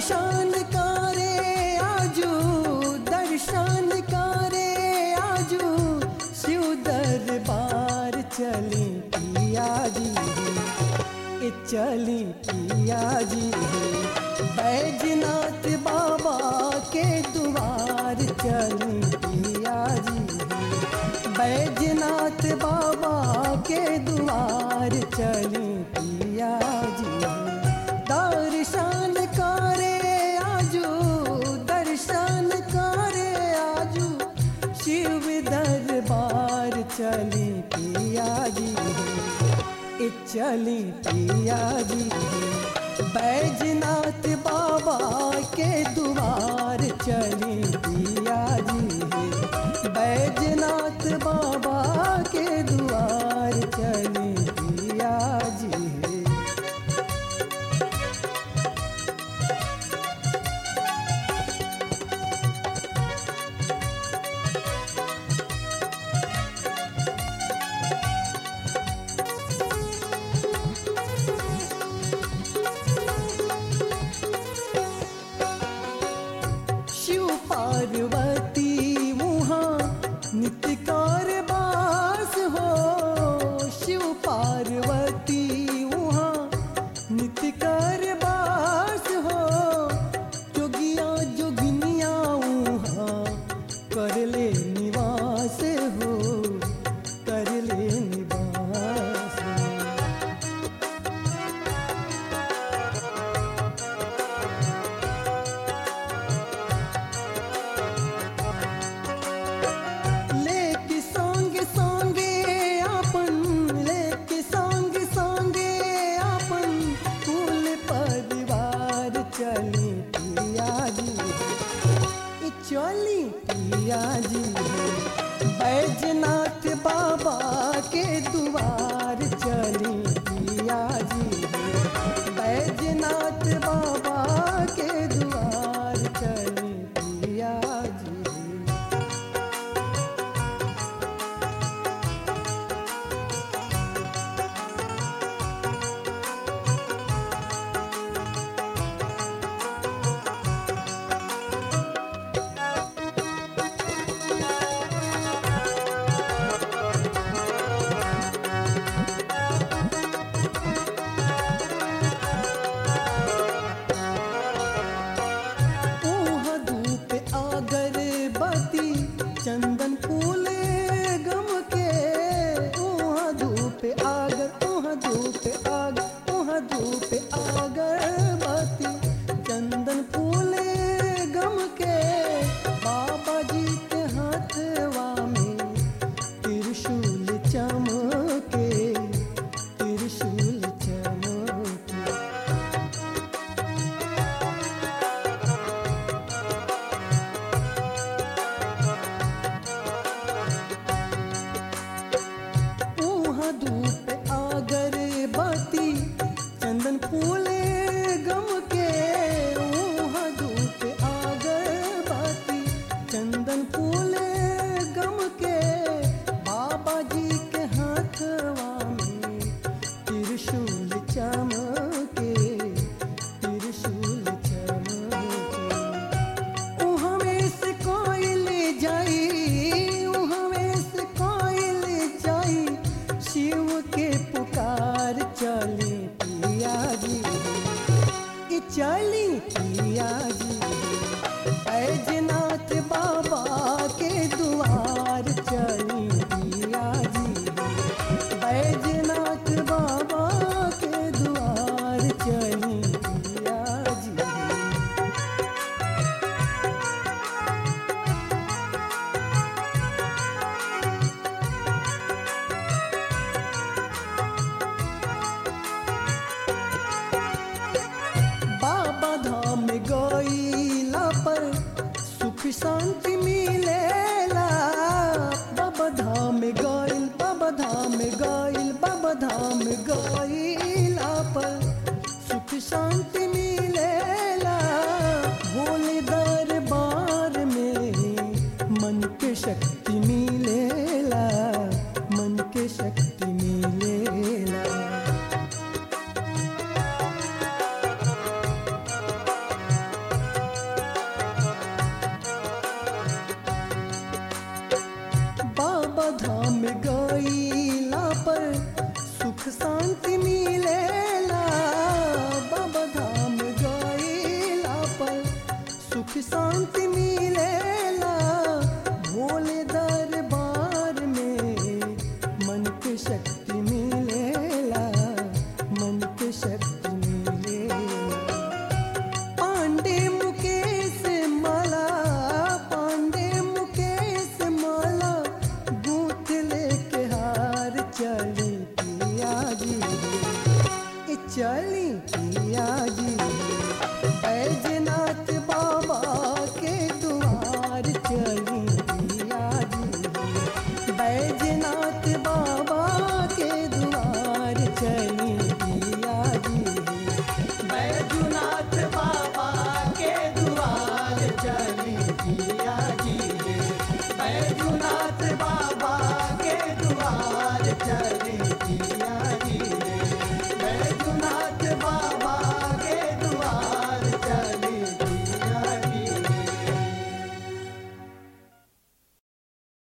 दर्शन करे आजू दर्शन करे आजू शिव दरबार चली पिया जी ए चली पिया जी बैजनाथ बाबा के द्वार चली पिया जी बैजनाथ बाबा के द्वार चली पिया जी दर्शन करे आजू दर्शन करे आजू शिव दरबार चली पिया जी ए चली पिया जी बैजनाथ बाबा के द्वार चली पिया जी बैजनाथ बाबा के द्वार चली पिया जी शिव पार्वती वहाँ नित्य कारबास हो शिव पार्वती वहाँ नित्य कारबास हो जोगिया जोगिनिया वहाँ कर ले निवास हो कर ले निवास हो लेके संगे संगे अपन लेके संगे संगे अपन कुल परिवार चली पिया जी ई चली पिया जी बैजनाथ बाबा के द्वार चली पिया जी बैजनाथ बाबा के द्वार चली पिया जी ऊहा धूप अगरबत्ती चंदन फूल गम के ऊहा धूप आगर ऊहा धूप आग ऊहा धूप अगरबत्ती चंदन फूल गम के बाबा जी के हाथवा में त्रिशूल चमके त्रिशूल चमके ऊहा धूप अगरबत्ती चंदन फूल गम के ऊहा धूप अगरबत्ती चंदन फूल गम के बाबा जी के हाथवा में त्रिशूल चमके त्रिशूल चमके उहमें से कोयल जाई उहमें से कोयल जाई शिव के पुकार चली पिया जी ई चली पिया जी बैजनाथ बाबा के द्वार चली पिया जी बैजनाथ बाबा के द्वार चली पिया जी बाबा धाम गईला पर सुख शांति मिलेला बाबा धाम गईल बाबा धाम गईल बाबा धाम गईला पर सुख शांति मिलेला भोले दरबार में मन के शक्ति मिलेला मन के शक्ति मिलेला चली पिया जी बैजनाथ बाबा के द्वार चली